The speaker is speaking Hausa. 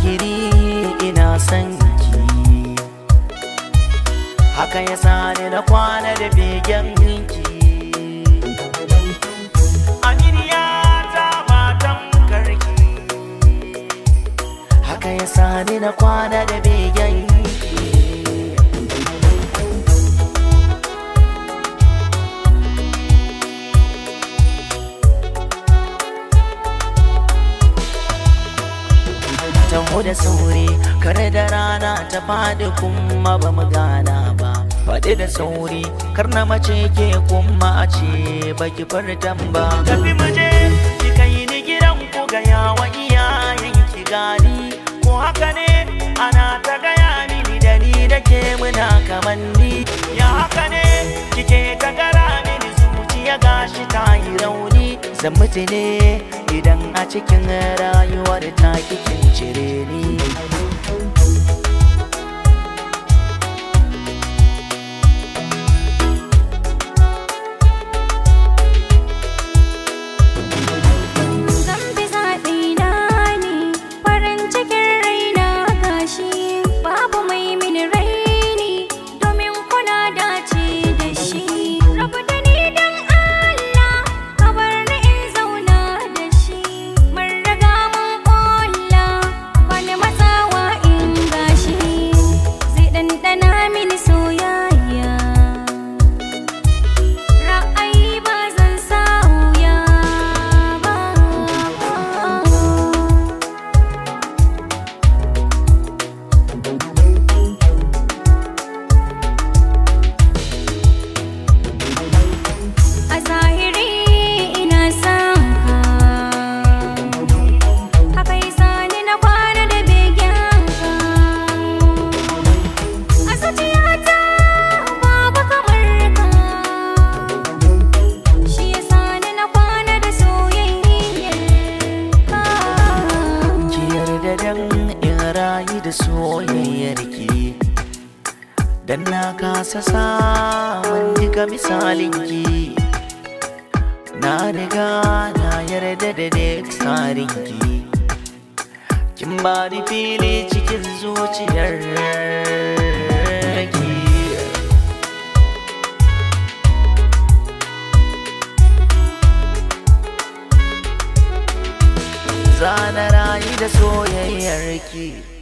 zahiri ina son ki haka ya sani na kwana da begen ki aminiya ta matan karki haka ya sani na kwana da begen ki taho da sauri kare da rana ta fadi kuma ba mu gana ba faɗi da sauri kar na mace ke kuma a ce baki fartan ba tafi mu je ki kai ni gidan ku ga yawa iyayen ki gani ko haka ne ana ta gaya mini da ni da ke muna kamanni ya haka ne kike ta gara mini zuciya gashi ta yi rauni zan mutu ne idan a cikin rayuwar ta kikin cire ni Zan bi zaɓi na ne farin cikin raina gashi babu mai mini raini domin kuna dace da shi. Rabu da ni don Allah ka bar ni in zauna da shi. Mun riga mun ƙulla wani matsawa in gashi zai ɗanɗana mini soyayya. Ra'ayi ba zan sauya ba. A zahiri ina son ka Haka yasa ni na kwana da begen ka A zuciyata babu kamar ka Shi yasa ni na kwana da soyayyar ka ki yarda dan in rayu da soyayyar ki dan na kasa samun duka misalin ki na riga na yarda da duk tsarin ki kin ba ni fili cikin zuciyar ki Zana rayu da soyayyar ki